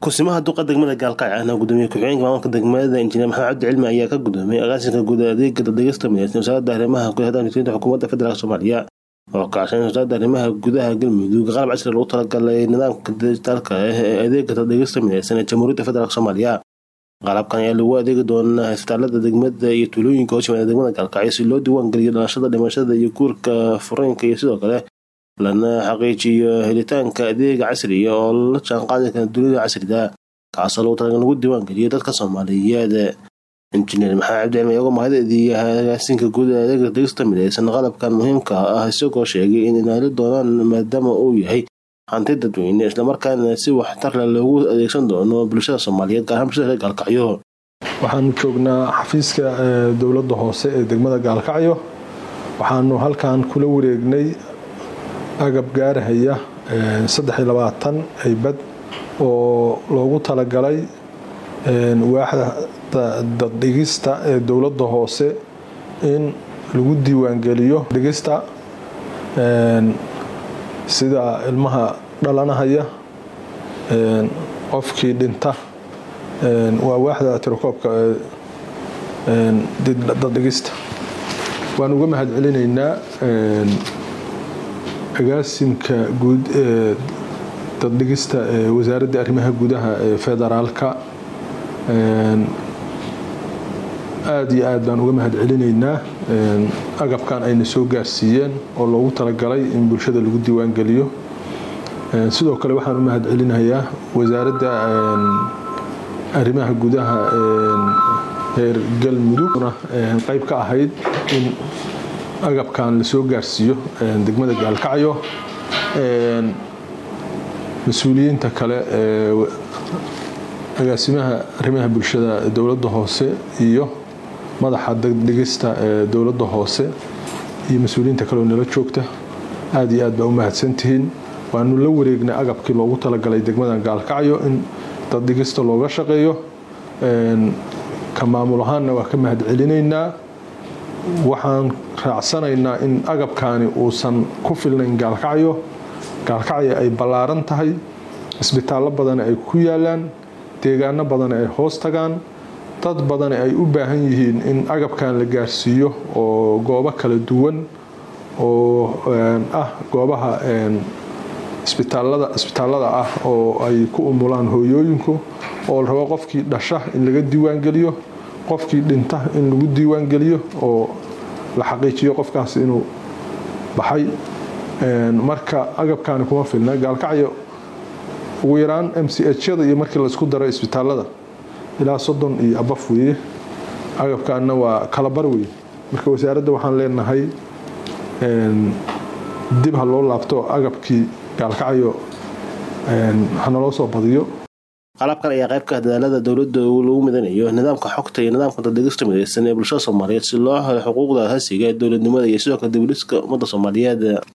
kusimaha duqa degmada gaalkacyo ahna gudoomiye ku-xigeenka maamulka degmada injineer maxamed cabdi cilmi ayaa ka gudoomiyey agaasinka guud adeega dadegista mideysan wasaaradda arrimaha gudaha dowladda xukuumadda federaalk soomaaliya oo kaashan wasaaradda arrimaha gudaha galmudug qalab casri lagu talagalay nidaamka dijitaalka ah ee adeega dadegista mideysan ee jamhuuriyadda federaalk soomaaliya qalabkan ayaa lagu adeegi doonaa isbitaalada degmada iyo tuulooyinka hoos yimaada degmada gaalkacyo si loo diiwaan geliyo dhalashada dhimashada iyo guurka fureenka iyo sidoo kale lana xaqiijiyo helitaanka adeega casriga oo la jaanqaadi kara dunida casriga kaasoo lagu talagal lagu diiwaan geliyo dadka soomaaliyeed injineer maxamed cabdi cilmi iyagoo mahadadiiya agaasinka guud ee adeega degista mideysan qalabkan muhiimka ah isagoo sheegay in inaali doonaan maadaama uu yahay hanti dadweyne islamarkaana si waxtarle loogu adeegsan doono bulshada soomaaliyeed gaar ahaan bulshada reer gaalkacyo waxaan joognaa xafiiska dowladda hoose ee degmada gaalkacyo waxaanu halkan kula wareegnay agab gaarahaya aybad oo loogu talagalay waaxda daddhigista ee dowladda hoose in lagu diiwaangeliyo dhigista sida ilmaha dhalanahaya qofkii dhinta waa waaxda tirakoobka daddhigista waan uga mahad celinaynaa agaasimka guud ee daddhigista ee wasaaradda arrimaha gudaha ee federaalka aada iyo aad baan uga mahad celinaynaa agabkan ayna soo gaarsiiyeen oo loogu talagalay in bulshada lagu diiwaan geliyo sidoo kale waxaan u mahad celinayaa wasaaradda arrimaha gudaha reer galmudugna qayb ka ahayd in agabkan lasoo gaarsiiyo degmada gaalkacyo mas-uuliyiinta kale ee agaasimaha arrimaha bulshada dowladda hoose iyo madaxa daddhigista ee dowladda hoose iyo mas-uuliyiinta kale oo nala joogta aada iyo aad baa u mahadsantihiin waanu la wareegnay agabkii loogu talagalay degmada gaalkacyo in daddhigista looga shaqeeyo ka maamul ahaanna waa ka mahad celinaynaa waxaan raacsanaynaa in agabkaani uusan ku filnayn gaalkacyo gaalkacyo ay ballaaran tahay isbitaallo badana ay ku yaalaan deegaano badana ay hoos tagaan dad badana ay u baahan yihiin in agabkan la gaarsiiyo oo goobo kala duwan oo ah goobaha isbitaallada ah oo ay ku umulaan hooyooyinku oo la rabo qofkii dhasha in laga diiwaangeliyo qofkii dhinta in lagu diiwaangeliyo oo la xaqiijiyo qofkaas inuu baxay marka agabkaani kuma filna gaalkacyo ugu yaraan m c hyada iyo markii laisku daro isbitaalada ilaa soddon iyo abaf weeye agabkaana waa kalabar weye marka wasaaradda waxaan leenahay dib ha loo laabto agabkii gaalkacyo hanaloo soo badiyo qalabkan ayaa qayb ka ah dadaalada dowladda lagu midanayo nidaamka xogta iyo nidaamka daddegista mideysan ee bulshada soomaaliyeed si loo helo xuquuqda asaasiga ee dowladnimada iyo sidoo kale dibudhiska ummadda soomaaliyeed